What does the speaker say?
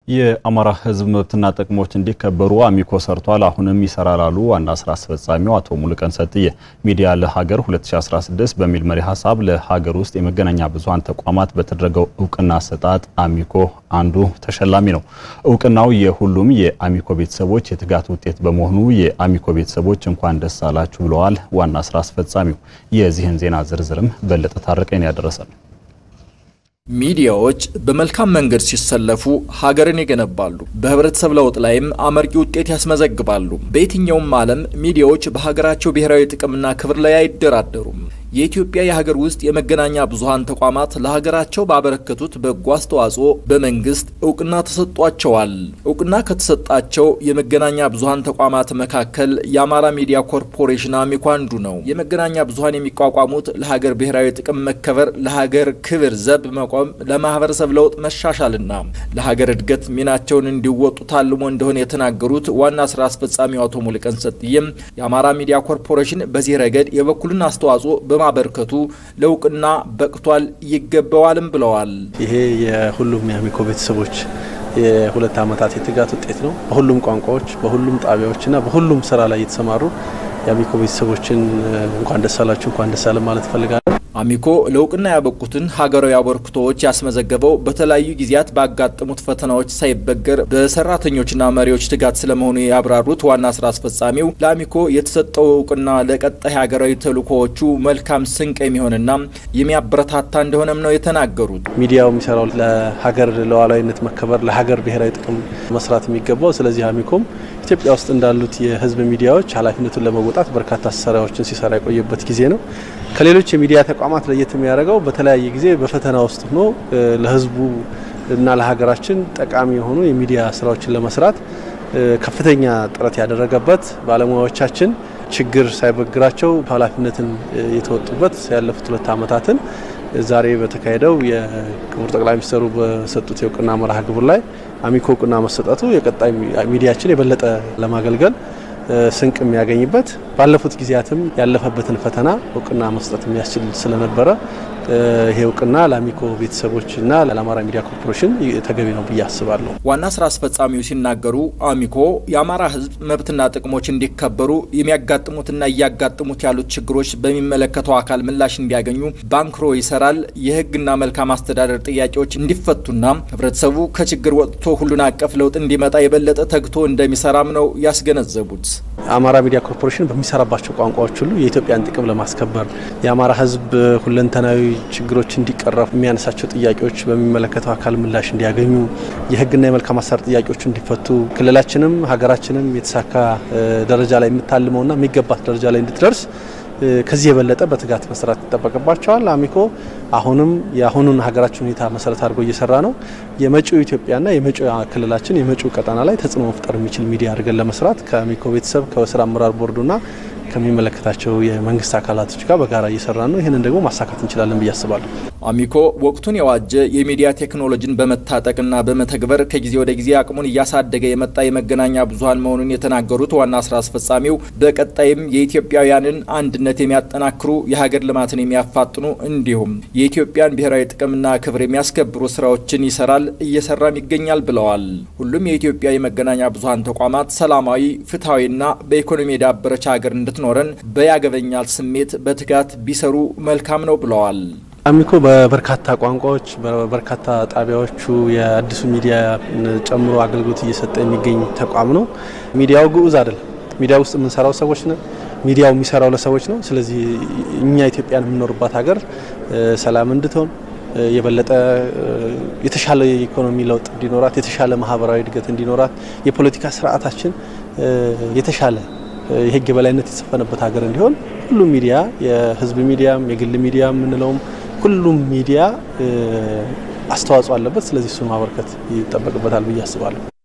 የአማራ ሕዝብ መብትና ጥቅሞች እንዲከበሩ አሚኮ ሰርቷል፣ አሁንም ይሰራል አሉ ዋና ስራ አስፈጻሚው አቶ ሙሉቀን ሰጥዬ። ሚዲያ ለሀገር 2016 በሚል መሪ ሀሳብ ለሀገር ውስጥ የመገናኛ ብዙኃን ተቋማት በተደረገው እውቅና አሰጣጥ አሚኮ አንዱ ተሸላሚ ነው። እውቅናው የሁሉም የአሚኮ ቤተሰቦች የትጋት ውጤት በመሆኑ የአሚኮ ቤተሰቦች እንኳን ደስ አላችሁ ብለዋል ዋና ስራ አስፈጻሚው። የዚህን ዜና ዝርዝርም በለጠ ታረቀኝ ያደረሰል ሚዲያዎች በመልካም መንገድ ሲሰለፉ ሀገርን ይገነባሉ፣ በህብረተሰብ ለውጥ ላይም አመርቂ ውጤት ያስመዘግባሉ። በየትኛውም ዓለም ሚዲያዎች በሀገራቸው ብሔራዊ ጥቅምና ክብር ላይ አይደራደሩም። የኢትዮጵያ የሀገር ውስጥ የመገናኛ ብዙኃን ተቋማት ለሀገራቸው ባበረከቱት በጎ አስተዋጽኦ በመንግስት እውቅና ተሰጧቸዋል። እውቅና ከተሰጣቸው የመገናኛ ብዙኃን ተቋማት መካከል የአማራ ሚዲያ ኮርፖሬሽን አሚኮ አንዱ ነው። የመገናኛ ብዙኃን የሚቋቋሙት ለሀገር ብሔራዊ ጥቅም መከበር፣ ለሀገር ክብር ዘብ መቆም፣ ለማህበረሰብ ለውጥ መሻሻልና ለሀገር እድገት ሚናቸውን እንዲወጡ ታልሞ እንደሆነ የተናገሩት ዋና ስራ አስፈጻሚው አቶ ሙሉቀን ሰጥዬም የአማራ ሚዲያ ኮርፖሬሽን በዚህ ረገድ የበኩልን አስተዋጽኦ በማበርከቱ ለእውቅና በቅቷል ይገባዋልም ብለዋል። ይሄ የሁሉም የአሚኮ ቤተሰቦች የሁለት ዓመታት የትጋት ውጤት ነው። በሁሉም ቋንቋዎች፣ በሁሉም ጣቢያዎችና በሁሉም ስራ ላይ የተሰማሩ የአሚኮ ቤተሰቦችን እንኳን ደስ አላችሁ እንኳን ደስ አለን ማለት እፈልጋለሁ። አሚኮ ለእውቅና ያበቁትን ሀገራዊ አበርክቶዎች ያስመዘገበው በተለያዩ ጊዜያት ባጋጠሙት ፈተናዎች ሳይበገር በሰራተኞችና መሪዎች ትጋት ስለመሆኑ ያብራሩት ዋና ስራ አስፈጻሚው ለአሚኮ የተሰጠው እውቅና ለቀጣይ ሀገራዊ ተልእኮዎቹ መልካም ስንቅ የሚሆንና የሚያበረታታ እንደሆነም ነው የተናገሩት። ሚዲያው የሚሰራው ለሀገር ሉዓላዊነት መከበር፣ ለሀገር ብሔራዊ ጥቅም መስራት የሚገባው ስለዚህ አሚኮም ኢትዮጵያ ውስጥ እንዳሉት የህዝብ ሚዲያዎች ኃላፊነቱን ለመወጣት በርካታ ስራዎችን ሲሰራ የቆየበት ጊዜ ነው። ከሌሎች የሚዲያ ተቋማት ለየት የሚያደርገው በተለያየ ጊዜ በፈተና ውስጥ ሆኖ ለህዝቡ እና ለሀገራችን ጠቃሚ የሆኑ የሚዲያ ስራዎችን ለመስራት ከፍተኛ ጥረት ያደረገበት ባለሙያዎቻችን ችግር ሳይበግራቸው ኃላፊነትን የተወጡበት ያለፉት ሁለት ዓመታትን ዛሬ በተካሄደው የክቡር ጠቅላይ ሚኒስትሩ በሰጡት የእውቅና መርሃ ግብር ላይ አሚኮ እውቅና መሰጠቱ የቀጣይ ሚዲያችን የበለጠ ለማገልገል ስንቅ የሚያገኝበት ባለፉት ጊዜያትም ያለፈበትን ፈተና እውቅና መስጠት የሚያስችል ስለነበረ ይሄ እውቅና ለአሚኮ ቤተሰቦችና ለአማራ ሚዲያ ኮርፖሬሽን ተገቢ ነው ብዬ አስባለሁ። ዋና ስራ አስፈጻሚው ሲናገሩ አሚኮ የአማራ ሕዝብ መብትና ጥቅሞች እንዲከበሩ የሚያጋጥሙትና እያጋጥሙት ያሉት ችግሮች በሚመለከተው አካል ምላሽ እንዲያገኙ ባንክሮ ይሰራል። የሕግና መልካም አስተዳደር ጥያቄዎች እንዲፈቱና ሕብረተሰቡ ከችግር ወጥቶ ሁሉን አቀፍ ለውጥ እንዲመጣ የበለጠ ተግቶ እንደሚሰራም ነው ያስገነዘቡት። አማራ ሚዲያ ኮርፖሬሽን በሚሰራባቸው ቋንቋዎች ሁሉ የኢትዮጵያን ጥቅም ለማስከበር የአማራ ሕዝብ ሁለንተናዊ ችግሮች እንዲቀረፉ የሚያነሳቸው ጥያቄዎች በሚመለከተው አካል ምላሽ እንዲያገኙ የህግና የመልካም አሰራር ጥያቄዎች እንዲፈቱ ክልላችንም ሀገራችንም የተሳካ ደረጃ ላይ የምታልመውና የሚገባት ደረጃ ላይ እንድትደርስ ከዚህ የበለጠ በትጋት መስራት ይጠበቅባቸዋል። አሚኮ አሁንም የአሁኑን ሀገራችን ሁኔታ መሰረት አድርጎ እየሰራ ነው። የመጪው ኢትዮጵያና የመጪው ክልላችን የመጪው ቀጠና ላይ ተጽዕኖ መፍጠር የሚችል ሚዲያ አድርገን ለመስራት ከአሚኮ ቤተሰብ ከስራ አመራር ቦርዱና ከሚመለከታቸው የመንግስት አካላቶች ጋር በጋራ እየሰራ ነው። ይህንን ደግሞ ማሳካት እንችላለን ብዬ አስባለሁ። አሚኮ ወቅቱን የዋጀ የሚዲያ ቴክኖሎጂን በመታጠቅና በመተግበር ከጊዜ ወደ ጊዜ አቅሙን እያሳደገ የመጣ የመገናኛ ብዙኃን መሆኑን የተናገሩት ዋና ስራ አስፈጻሚው በቀጣይም የኢትዮጵያውያንን አንድነት የሚያጠናክሩ የሀገር ልማትን የሚያፋጥኑ እንዲሁም የኢትዮጵያን ብሔራዊ ጥቅምና ክብር የሚያስከብሩ ስራዎችን ይሰራል እየሰራም ይገኛል ብለዋል። ሁሉም የኢትዮጵያ የመገናኛ ብዙኃን ተቋማት ሰላማዊ፣ ፍትሐዊና በኢኮኖሚ የዳበረች ሀገር እንድትኖረን በያገበኛል ስሜት በትጋት ቢሰሩ መልካም ነው ብለዋል። አሚኮ በበርካታ ቋንቋዎች በበርካታ ጣቢያዎቹ የአዲሱ ሚዲያ ጨምሮ አገልግሎት እየሰጠ የሚገኝ ተቋም ነው። ሚዲያው ግዑዝ አይደለም። ሚዲያ ውስጥ የምንሰራው ሰዎች ነን። ሚዲያው የሚሰራው ለሰዎች ነው። ስለዚህ እኛ ኢትዮጵያን የምንኖርባት ሀገር ሰላም እንድትሆን የበለጠ የተሻለ የኢኮኖሚ ለውጥ እንዲኖራት፣ የተሻለ ማህበራዊ እድገት እንዲኖራት፣ የፖለቲካ ስርዓታችን የተሻለ የህግ የበላይነት የተሰፈነበት ሀገር እንዲሆን ሁሉም ሚዲያ የህዝብ ሚዲያም የግል ሚዲያ የምንለውም ሁሉም ሚዲያ አስተዋጽኦ አለበት። ስለዚህ እሱን ማበርከት ይጠበቅበታል ብዬ አስባለሁ።